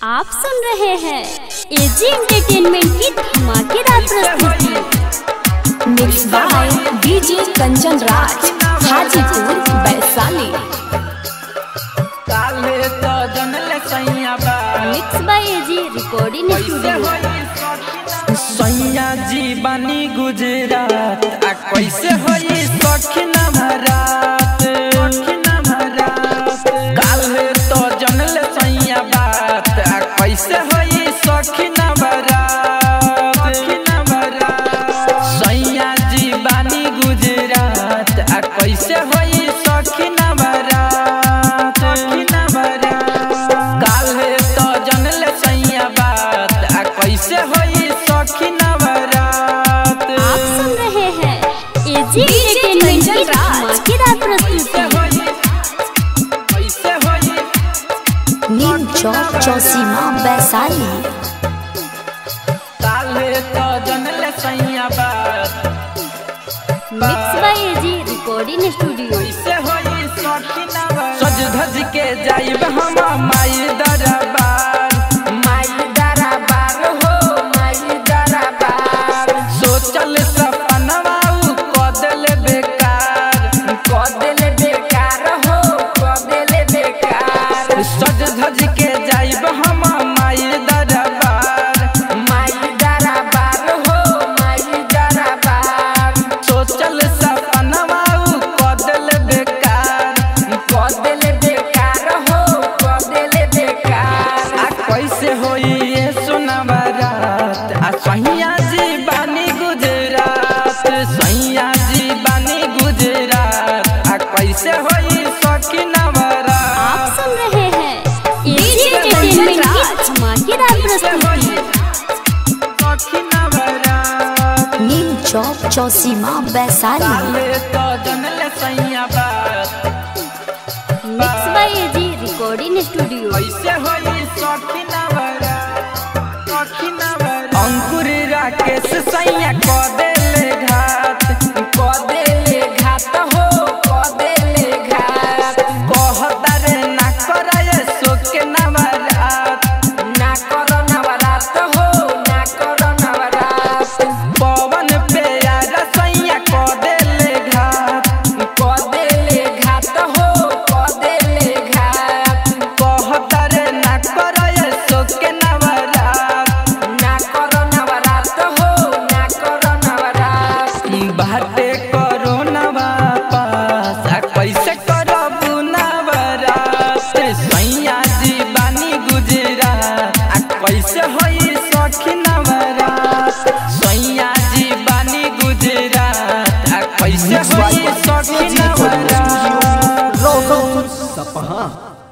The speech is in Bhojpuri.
आप सुन रहे हैं एजी एंटरटेनमेंट की धमाकेदार प्रस्तुति mix by DJ Kanchan Raj Hajipur Vaishali काले तो जनले सैया बा mix by AG recording studio सैया जी बानी गुजरात आ कैसे होई सखी न भरात सखी न भरात काले तो जनले सैया बात आ कैसे होई सखी न भरात सखी न भरात सैया जी बानी गुजरात आ कैसे होई सखी न भरात सखी न भरात काले तो जनले सैया बात आ कैसे होई सखी न भरात आप सुन रहे हैं एजी एंटरटेनमेंट की धमाकेदार प्रस्तुति कैसे होई नीम चौक चौसीमा वैशाली काले तो जनले सैया बात mix by AG recording studio कैसे होई सखी न भरात सज धज के जाइब हम माई दरबार माई दरबार हो माई दरबार सोचल सपनवा उ कदल बेकार कदल बेकार हो कदल बेकार सज धज के जाइब हम माई दरबार माई दरबार हो माई दरबार सोचल सपनवा उ कदल बेकार कदल बेकार हो कदल बेकार आ कैसे होई ये सुनवा रात आ सैया जी बानी गुजरात सैया जी बानी गुजरात आ कैसे होई सखी आप नवरात सुन रहे हैं एजी एंटरटेनमेंट की धमाकेदार प्रस्तुति सखी नवरात नीम चौक चौसीमा वैशाली काले तो जनले सैया बात mix by AG recording studio कैसे होई सखी नवरा सखी नवरा अंकुर राकेश सैया क देले घात क देले घात हो क देले घात कहता रे ना करे सोके नवरात ना कर नवरात हो ना कर नवरात पवन पे यार सैया क देले घात क देले घात हो क देले घात कहता रे ना करे सोके नवरात ना कर नवरात हो ना कर नवरात बाटे करो नवा पास आ कैसे करबू नवरात सैया जी बानी गुजरात आ कैसे होई सखी नवरात सैया जी बानी गुजरात आ कैसे होई सखी नवरात सपहा